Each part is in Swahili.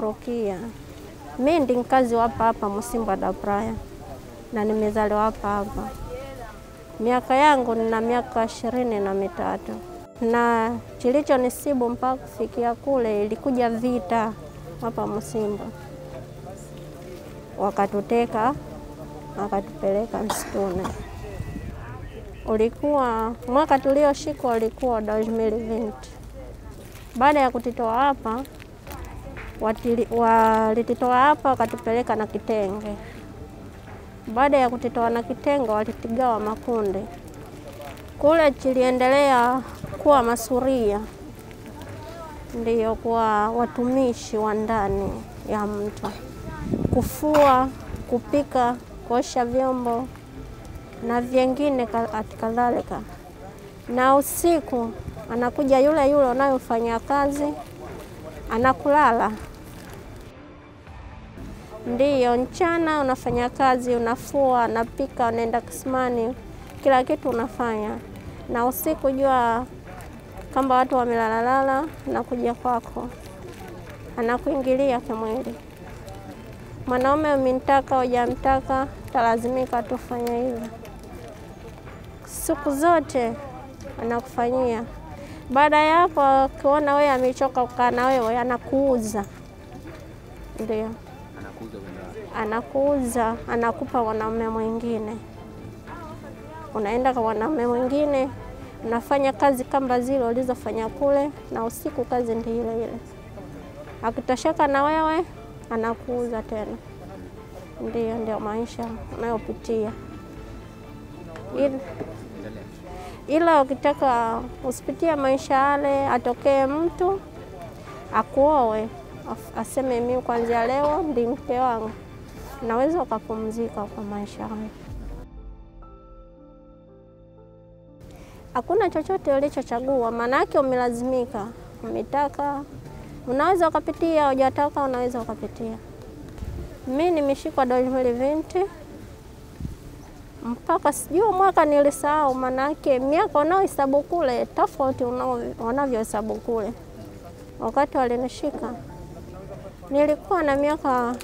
Rukia. Mi ndi mkazi wa hapa hapa Msimba da Praya na nimezaliwa hapa hapa. Miaka yangu nina miaka ishirini na mitatu na kilicho nisibu mpaka kufikia kule, ilikuja vita hapa Msimba, wakatuteka wakatupeleka msituni. Ulikuwa mwaka tulioshikwa ulikuwa 2020. Baada ya kutitoa hapa walititoa hapa wakatupeleka na Kitenge. Baada ya kutitoa na Kitenge walitigawa makundi kule, chiliendelea kuwa masuria, ndiyo kuwa watumishi wa ndani ya mtu, kufua, kupika, kuosha vyombo na vyengine kadhalika. Na usiku anakuja yule yule unayofanya kazi anakulala Ndiyo, mchana unafanya kazi, unafua, unapika, unaenda kisimani, kila kitu unafanya, na usiku jua kama watu wamelalalala, nakuja kwako, anakuingilia kimwili. Mwanaume umintaka hujamtaka, talazimika tufanya hivyo siku zote, anakufanyia. Baada ya hapo, akiona wewe amechoka kukaa na wewe, anakuuza. Ndio anakuuza anakupa wanaume mwingine, unaenda kwa wanaume mwingine, unafanya kazi kama zile ulizofanya kule, na usiku kazi ndi ile ile. Akitosheka na wewe anakuuza tena. Ndio, ndio maisha unayopitia, ila ukitaka usipitie maisha yale, atokee mtu akuowe aseme mimi kuanzia leo ndi mke wangu, naweza ukapumzika kwa maisha hayo. Hakuna chochote ulichochagua, maana yake umelazimika. Umetaka unaweza ukapitia, hujataka unaweza ukapitia. Mi nimeshikwa 2020 mpaka sijui mwaka nilisahau, maana yake miaka unaohesabu kule tofauti wanavyohesabu kule. Wakati walinishika nilikuwa na miaka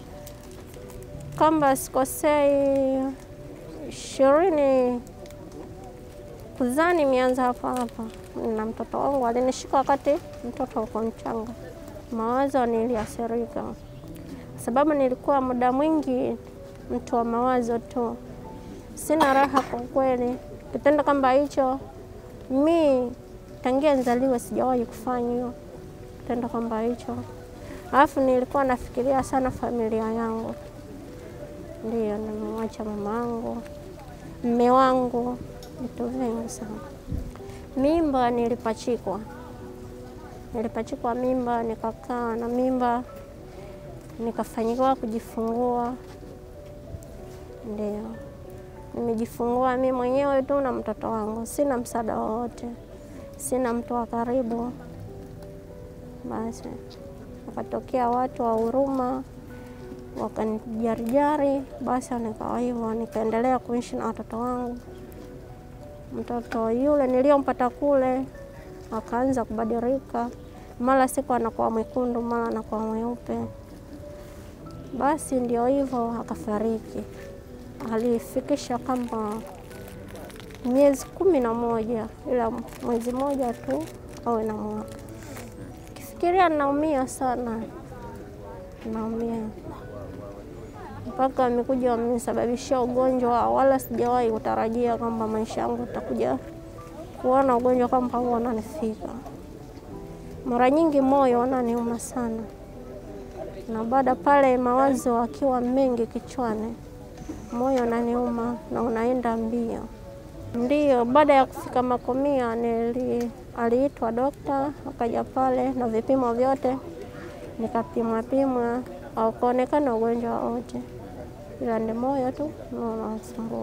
kama sikosei ishirini kuzani mianza hapa hapa, na mtoto wangu alinishika wakati mtoto uko mchanga. Mawazo niliathirika sababu nilikuwa muda mwingi mtu wa mawazo tu, sina raha kwa kweli. Kitendo kama hicho mi tangia nzaliwe sijawahi kufanya hiyo kitendo kama hicho. Alafu nilikuwa nafikiria sana familia yangu, ndio nimemwacha mama wangu, mme wangu, vitu vingi sana. Mimba nilipachikwa, nilipachikwa mimba, nikakaa na mimba, nikafanyiwa kujifungua. Ndio nimejifungua mimi mwenyewe tu na mtoto wangu, sina msaada wowote, sina mtu wa karibu. Basi wakatokea watu wa huruma wakanijarijari, basi nikawa hivyo, nikaendelea kuishi na watoto wangu. Mtoto yule niliyompata kule akaanza kubadilika, mara siku anakuwa mwekundu, mara anakuwa mweupe. Basi ndio hivyo, akafariki. Alifikisha kama miezi kumi na moja, ila mwezi moja tu awe na mwaka Kifikiria naumia sana, naumia mpaka wamekuja wamenisababishia ugonjwa, wala sijawahi kutarajia kwamba maisha yangu utakuja kuona ugonjwa kama huo unanifika. Mara nyingi moyo unaniuma sana, na baada pale mawazo akiwa mengi kichwani, moyo unaniuma na unaenda mbio. Ndiyo, baada ya kufika Makomia nili aliitwa dokta akaja pale na vipimo vyote nikapimwa pimwa, haukuonekana ugonjwa wote, ila ni moyo tu unasumbua.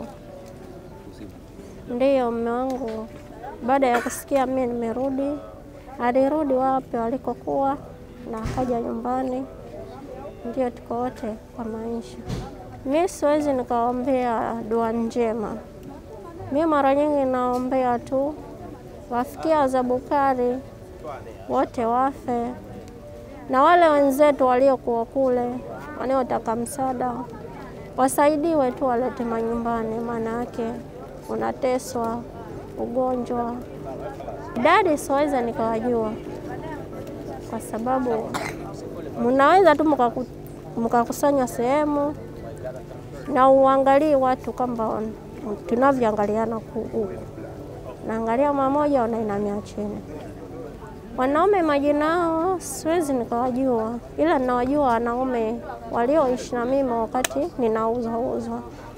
Ndiyo, mume wangu baada ya kusikia mimi nimerudi, alirudi wapi walikokuwa na akaja nyumbani, ndio tuko wote kwa maisha. Mi siwezi nikaombea dua njema, mi mara nyingi naombea tu wafikia wazabukari wote wafe, na wale wenzetu waliokuwa kule wanaotaka msaada wasaidiwe tu, walete manyumbani, maana yake unateswa ugonjwa. Idadi siweza nikawajua, kwa sababu mnaweza tu mkakusanya sehemu na uangalie watu kwamba tunavyoangaliana huku, naangalia mamoja, wanainamia chini. Wanaume majina yao siwezi nikawajua, ila ninawajua wanaume walioishi na mimi wakati ninauzwa uzwa,